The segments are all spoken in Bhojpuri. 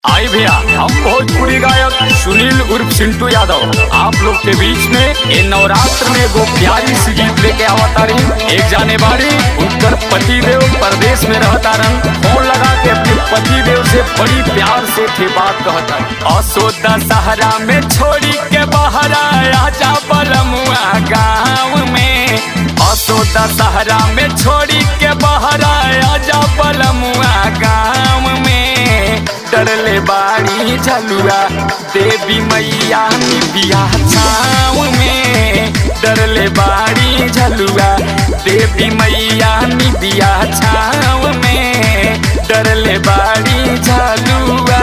आई भैया हम भोजपुरी गायक सुनील उर्फ सिंटू यादव आप लोग के बीच में ये नवरात्र में एगो प्यारी सी गीत लेके आवता रही एक जाने बाड़ी उनकर पति देव परदेश में रहता रन फोन लगा के अपने पति देव से बड़ी प्यार से थे बात कहता असोदा सहारा में छोड़ी के बाहर आया जा बलमुआ गाँव में असोदा सहारा में छोड़ी के बाहर आया जा बलमुआ गाँव में डरले बाड़ी झलुआ देवी मैया निबिया छाँव में डरले बाड़ी झलुआ देवी मैया निबिया छाँव में डरले बाड़ी झलुआ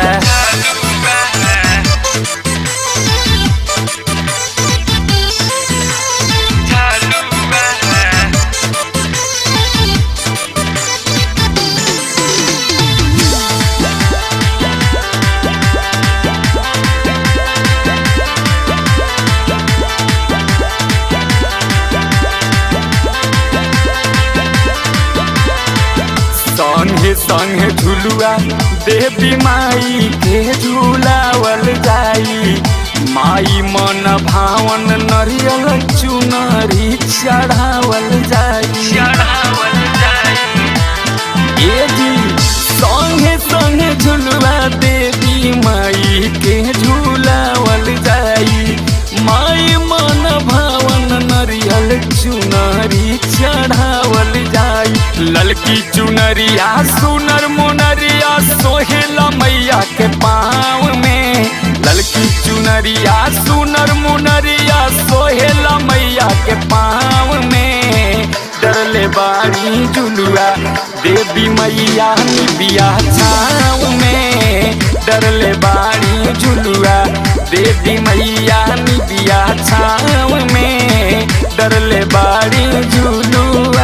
संगे संगे झुलुआ देवी माई के झूलावल जाई माई मन भावन नरियल चुनरी चढ़ावल जाई चढ़ावल जाई ए जी संगे संगे झुलुआ देवी माई के झूलावल जाई माई मन भावन नरियल चुनरी चढ़ावल जाई ललकी चुनरिया सुनर मुनरिया सोहेला मैया के पाँव में ललकी चुनरिया सुनर मुनरिया सोहेला मैया के पाँव में डरले बाड़ी झुलुआ देवी मैया निबिया छाँव में डरले बाड़ी झुलुआ देवी मैया निबिया छाँव में डरले बाड़ी झुलुआ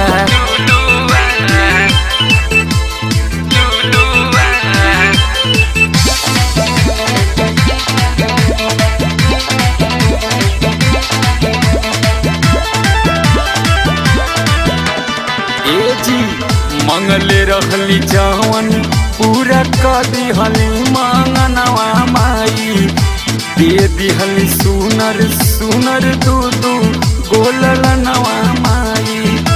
ए जी मंगले रहली जवन पूरा कर दिहली मंगनवा माई दे दिहली सुनर सुनर दू दू गोलल नवा माई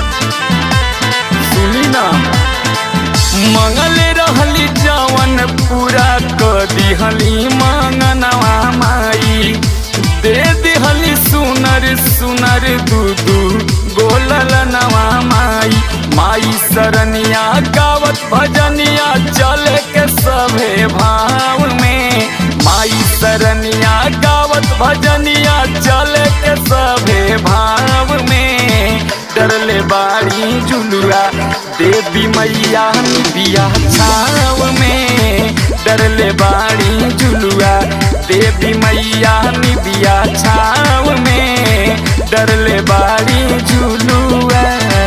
सुनी ना मंगले रहली जवन पूरा कर दिहली मंगनवा माई दे दिहली सुनर सुनर दू दू गोलल नवा माई माई सरनिया गावत भजनिया चले के सभे भाव में माई सरनिया गावत भजनिया चले के सभे भाव में डरले बाड़ी झुलुआ देवी मैया निबिया छाव में डरले बाड़ी झुलुआ देवी मैया निबिया छाव में डरले बाड़ी झुलुआ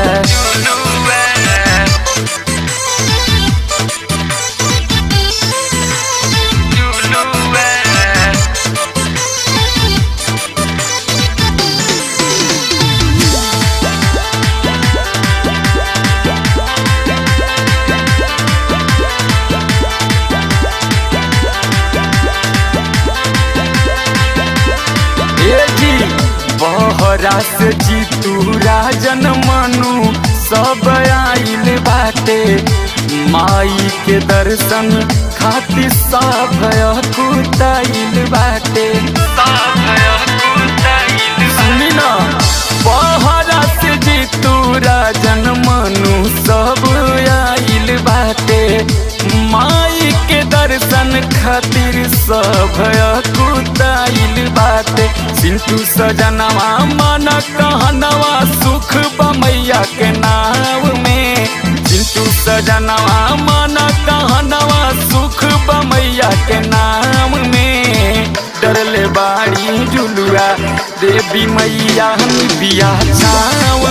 ए जी बहरा से जीतू राजन मनु सब आइल बाटे माई के दर्शन खातिर सब कुताइल बाटे सुनी ना बहरा से जीतू राजन मनु सब आइल बाटे माई के दर्शन खातिर सब कुताइल बाटे सिंटू सजनवा मन कहनवा सुख बमैया के नाव में सिंटू सजनवा मन कहनवा सुख बमैया के नाम में डरले बाड़ी झुलुआ देवी मैया बिया छाव